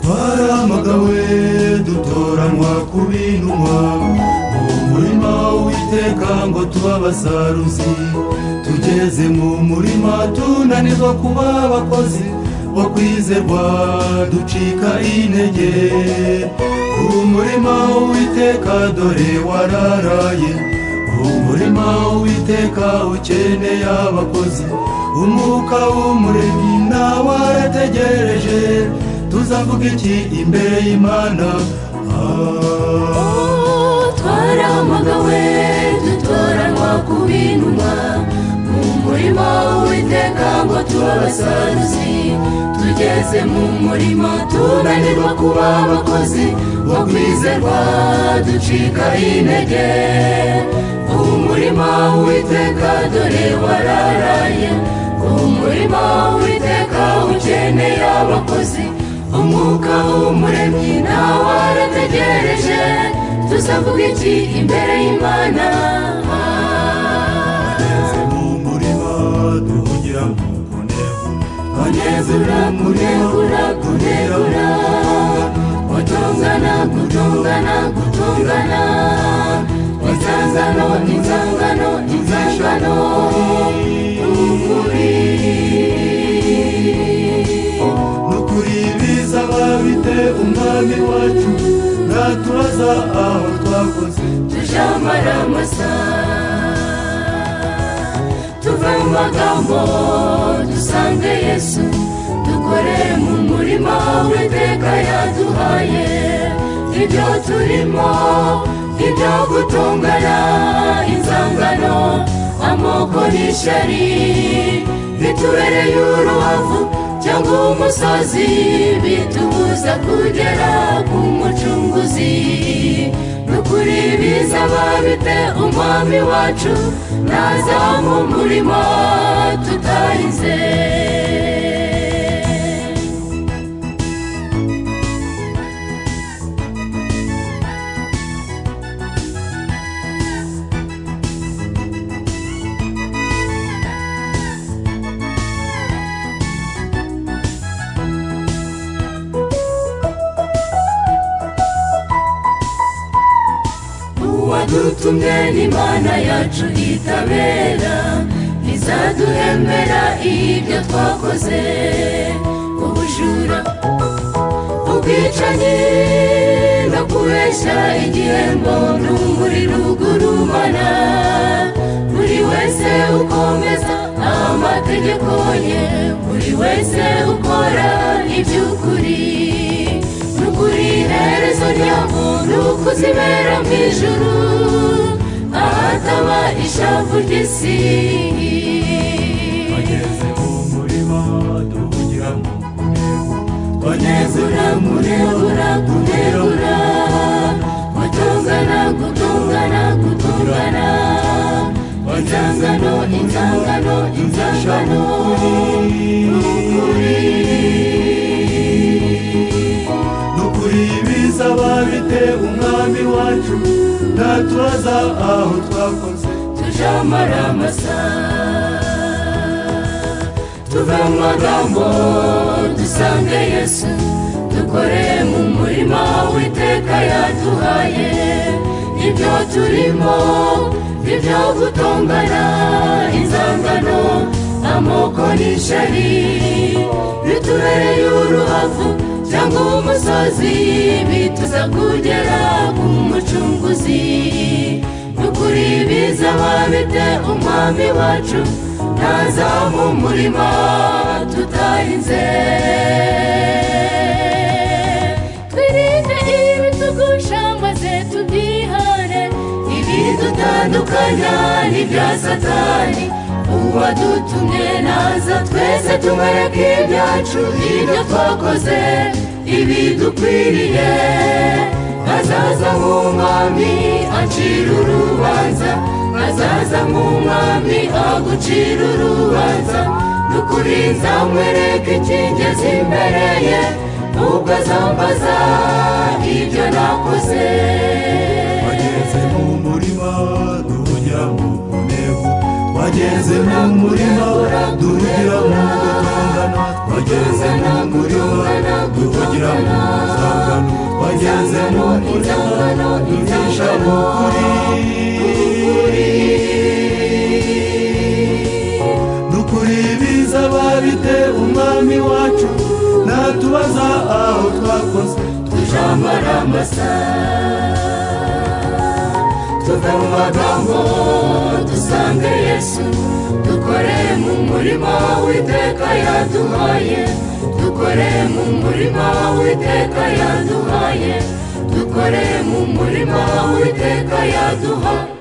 twaramagawe dutoranywa ku bintumwa mu murima w'iteka ngo tube abasaruzi tugeze mu murima tunanirwa kuba abakozi wo kwizerwa ducika intege ku murima w'iteka dore wararaye umurima w'iteka ukeneye abakozi umwuka w'umuremyi nawe warategereje tuzavuga iki imbere y'imana Ah. twarahamagawe dutoranywa ku bintumwa mu murima w'iteka ngo tube abasaruzi tugeze mu murima tunanirwa kuba abakozi bo kwizerwa ducika intege umurima w'iteka dore wararaye umurima w'iteka ukeneye abakozi umwuka w'umuremyi nawe warategereje tuzavuga iki imbere y'imana Tugeze mu murima duhugira mu kunegura kunegura kunegura kunegura gutongana gutongana gutongana inzangano inzangano inzangano ukuri nukuri biza babite umwami wacu naturaza aho twakoze tujamara amasa tuve mu magambo dusange yesu dukore mu murima w'iteka yaduhaye ibyo turimo ibyo gutungana inzangano amoko n'ishyari bitubereye urubavu cyangwa umusozi bitubuza kugera ku mucunguzi n'ukuri biza babite umwami wacu naza mu murimo tutahize uwadutumye n'imana yacu itabera ntizaduhembera ibyo twakoze ubujura ubwicanyi no kubeshya igihembo n'umuri rugurumana buri wese ukomeza amategeko ye buri wese ukora iby'ukuri nukuri iherezo ryabo ni ukuzibera mu ijuru ahataba ishavu ry'isi bageze mu murima duhugira mu kunegura bageze kunegura kunegura kunegura gutungana gutungana gutungana inzangano inzangano inzangano ukuri nukuri biza babite umwami wacu naturaza aho twakoze tujamara amasa tuve mu magambo dusange yesu dukore mu murima w'iteka yaduhaye ibyo turimo ibyo gutongana inzangano amoko n'ishyari bitubereye uruhavu cyangwa umusozi bituza kugera ku mucunguzi ukuri biza babite umwami wacu ntaza mu murima tutahinze twirinde ibitugusha maze tubyihane ibidutandukanya n'ibya satani uwadutumye naza twese tumwereke ibyacu ibyo twakoze ibidukwiriye azaza nk'umwami acira urubanza azaza nk'umwami agucira urubanza nukuri nzamwereke ikingezi imbere ye ubwo azambaza mu murima duhugira mu gutongana twageze mu murima duhugira mu nzangano twageze mu murima duhisha mu kuri dukura ibiza babite umwami wacu ntatubaza aho twakoze tujambara amasa tuve mu magambo dusange yesu dukore mu murima w'iteka yaduhaye dukore mu murima w'iteka yaduhaye dukore mu murima w'iteka yaduhaye